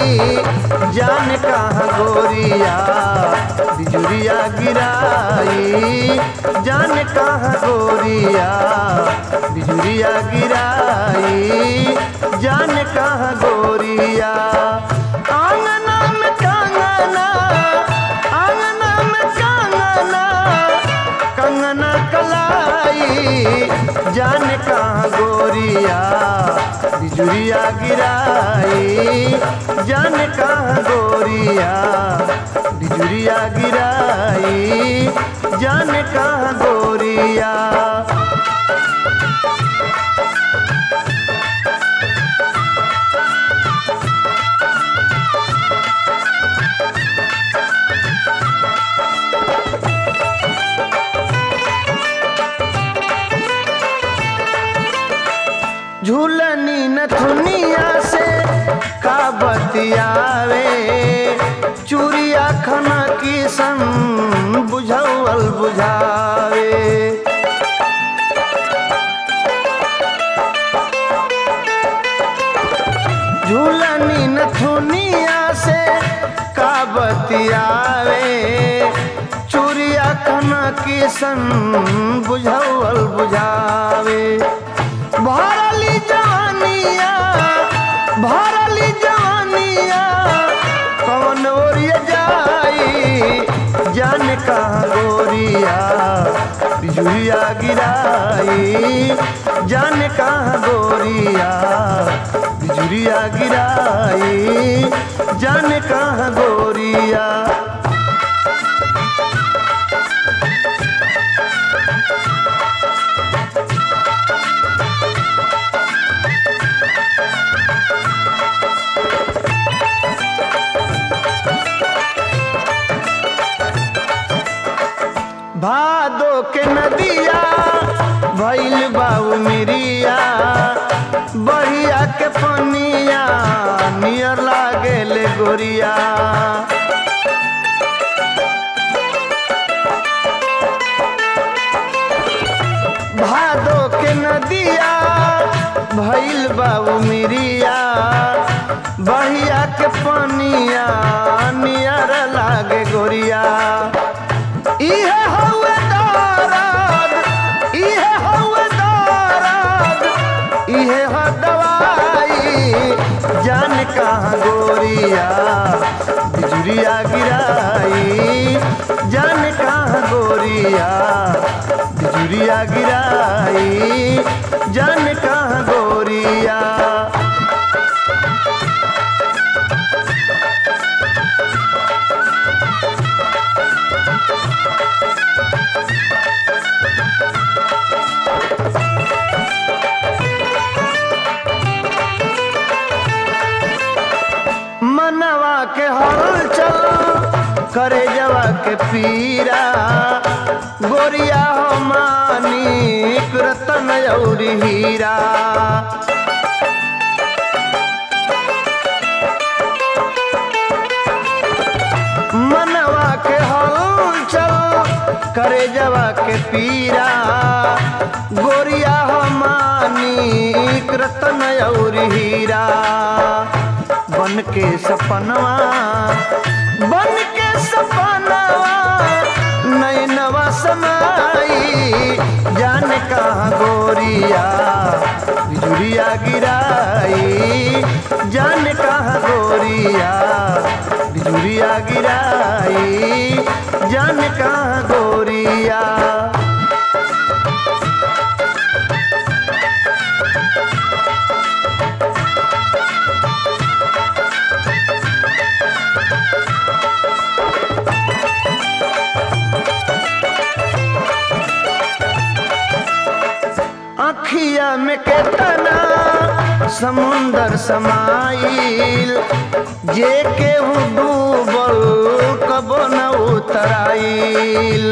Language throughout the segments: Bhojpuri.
जान कहाँ गोरिया बिजुरिया गिराई जान कहाँ गोरिया बिजुरिया गिराई जान कहाँ गोरिया आंगना में कांगना आंगना में कांगना कंगना कलाई जान कहाँ गोरिया बिजुरिया गिराई जान कहाँ गोरिया बिजुरिया गिराई जान कहाँ गोरिया झूलनी नथुनिया से का बतियावे चूड़िया खना की सन बुझौल बुझावे झूलनी नथुनिया से का बतियावे चूड़िया खना की सन बुझौल बुझावे भरली जवानिया भरली जवानिया कौन ओरिया जाई जान कहाँ गोरिया बिजुरिया गिराई जान कहाँ गोरिया बिजुरिया गिराई जान कहाँ गोरिया भादो के नदिया भैल बाऊ मिरिया बढ़िया के पनिया नियर लागेल गोरिया भादो के नदिया भैल बाऊ मिरिया बढ़िया के पनिया नियर लागे गोरिया इहे हौवे दरद इहे हौवे दरद इहे ह दवाई जान कहाँ गोरिया बिजुरिया गिराई जान कहाँ गोरिया बिजुरिया गिराई जान कहाँ गोरिया मनवा के हलचल करे जवा के पीरा गोरिया हो मानिक रतन औरी हीरा मनवा के हलचल करे जवा के पीरा गोरिया हो मानिक रतन औरी हीरा बन के सपनवा बन के सपनवा नैनवा समाई जान कहाँ गोरिया बिजुरिया गिराई जान कहाँ गोरिया बिजुरिया गिराई जान कहाँ गोरिया अखिया में केतना समुंदर समाइल जे केहू डूबल कबो न उतराइल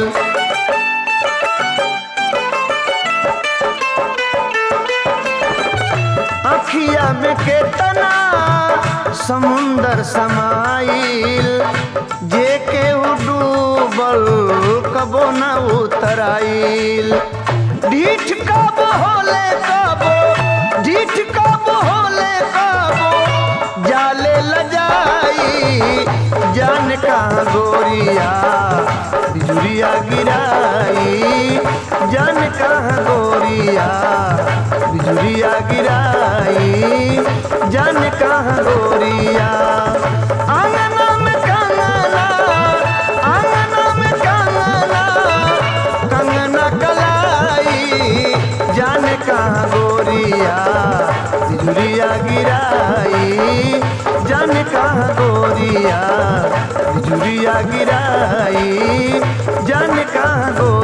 अखिया में केतना समुंदर समाइल जे केहू डूबल कबो न उतराइल ढीठ कब होले कबो ढीठ कब होले कबो जाले लजा जान कहाँ गोरिया बिजुरिया गिराई जान कहाँ गोरिया बिजुरिया गिराई जान कहाँ गोरिया आंगना में कंगना आंगना में कंगना कंगना कलाई जाने कहाँ गोरिया बिजुरिया गिराई जाने कहाँ गोरिया बिजुरिया गिराई जाने कहाँ गोरिया